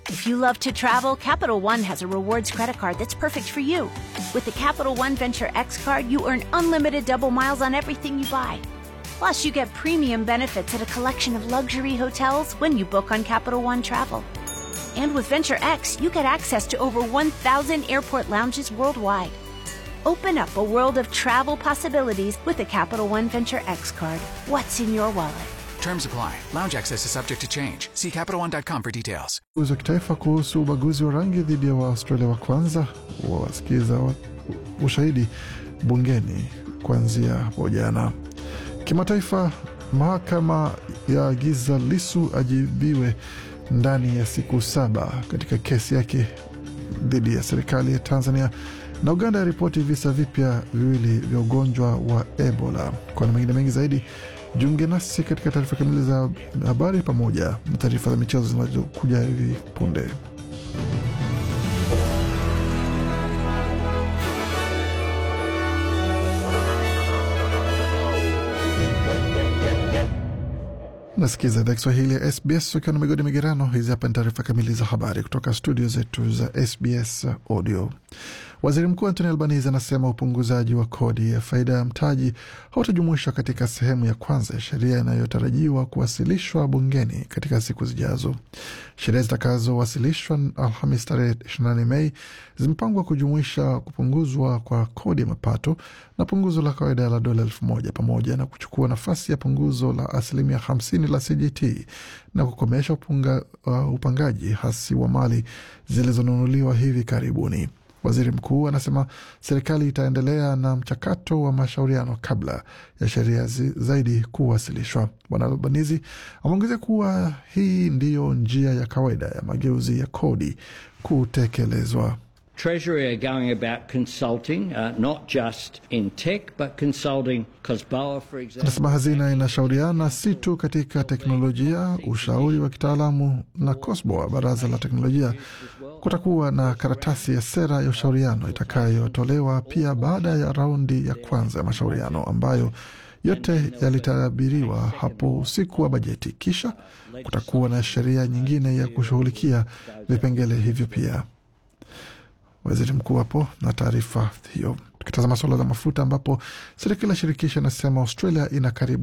If you love to travel, Capital One has a rewards credit card that's perfect for you. With the Capital One Venture X card, you earn unlimited double miles on everything you buy. Plus, you get premium benefits at a collection of luxury hotels when you book on Capital One Travel. And with Venture X, you get access to over 1,000 airport lounges worldwide. Open up a world of travel possibilities with the Capital One Venture X card. What's in your wallet? Terms apply. Lounge access is subject to change. See CapitalOne.com for details. Uzi wa kitaifa kuhusu ubaguzi wa rangi dhidi ya Waaustralia wa kwanza wasikiza wa, ushahidi bungeni kuanzia hapo jana. Kimataifa, mahakama yaagiza Lisu ajibiwe ndani ya siku saba katika kesi yake dhidi ya serikali ya Tanzania na Uganda yaripoti visa vipya viwili vya ugonjwa wa Ebola. Kwa na mengine mengi zaidi, jiunge nasi katika taarifa kamili za habari pamoja na taarifa za michezo zinazokuja hivi punde. Nasikiza idhaa Kiswahili ya SBS ukiwa na migodi migerano. Hizi hapa ni taarifa kamili za habari kutoka studio zetu za SBS Audio. Waziri Mkuu Anthony Albanese anasema upunguzaji wa kodi ya faida ya mtaji hautajumuishwa katika sehemu ya kwanza ya sheria inayotarajiwa kuwasilishwa bungeni katika siku zijazo. Sheria zitakazowasilishwa Alhamis tarehe 28 Mei zimepangwa kujumuisha kupunguzwa kwa kodi ya mapato na punguzo la kawaida la dola elfu moja pamoja na kuchukua nafasi ya punguzo la asilimia 50 la CGT na kukomesha upunga, uh, upangaji hasi wa mali zilizonunuliwa hivi karibuni. Waziri mkuu anasema serikali itaendelea na mchakato wa mashauriano kabla ya sheria zaidi kuwasilishwa. Bwana Albanizi ameongezea kuwa hii ndiyo njia ya kawaida ya mageuzi ya kodi kutekelezwa. Treasury are going about consulting, uh, not just in tech, but consulting COSBOA, for example. Anasema hazina inashauriana si tu katika teknolojia, ushauri wa kitaalamu na COSBOA, baraza la teknolojia. Kutakuwa na karatasi ya sera ya ushauriano itakayotolewa pia baada ya raundi ya kwanza ya mashauriano ambayo yote yalitabiriwa hapo usiku wa bajeti. Kisha kutakuwa na sheria nyingine ya kushughulikia vipengele hivyo pia. Waziri mkuu hapo na taarifa hiyo. Tukitazama suala la mafuta, ambapo serikali ya shirikisho inasema Australia ina karibu